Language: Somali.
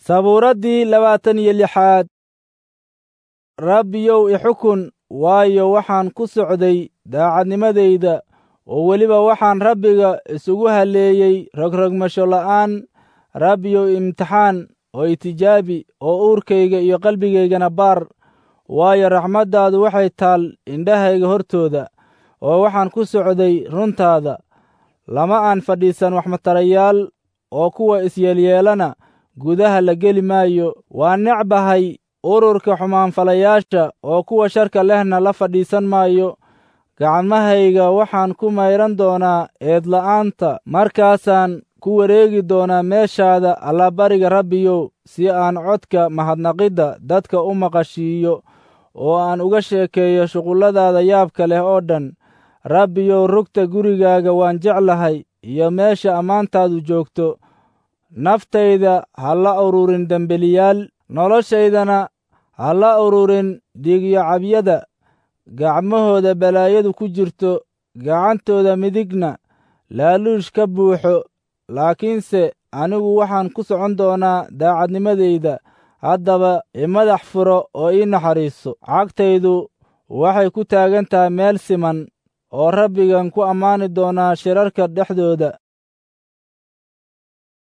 sabuuraddii labaatan iyo lixaad rabbiyow ixukun waayo waxaan ku socday daacadnimadayda oo weliba waxaan rabbiga isugu halleeyey rogrogmasho la'aan rabbiyow imtixaan oo itijaabi oo uurkayga iyo qalbigaygana baar waayo raxmaddaadu waxay taal indhahayga hortooda oo waxaan ku socday runtaada lama aan fadhiisan waxmatarayaal oo kuwa isyeelyeelana gudaha la geli maayo waa necbahay ururka xumaanfalayaasha oo kuwa sharka lehna la fadhiisan maayo gacmahayga waxaan ku mayran doonaa eedla'aanta markaasaan ku wareegi doonaa meeshaada allabariga rabbiyow si aan codka mahadnaqidda dadka u maqashiiyo oo aan uga sheekeeyo shuqulladaada yaabka leh oo dhan rabbiyow rugta gurigaaga waan jeclahay iyo meesha ammaantaadu joogto naftayda ha la ururin dembeliyaal noloshaydana ha la ururin dhiigyo cabyada gacmahooda balaayadu ku jirto gacantooda midigna laaluush ka buuxo laakiinse anigu waxaan ku socon doonaa daacadnimadayda haddaba imadax furo oo ii naxariiso cagtaydu waxay ku taagan tahay meel siman oo rabbigan ku ammaani doonaa shirarka dhexdooda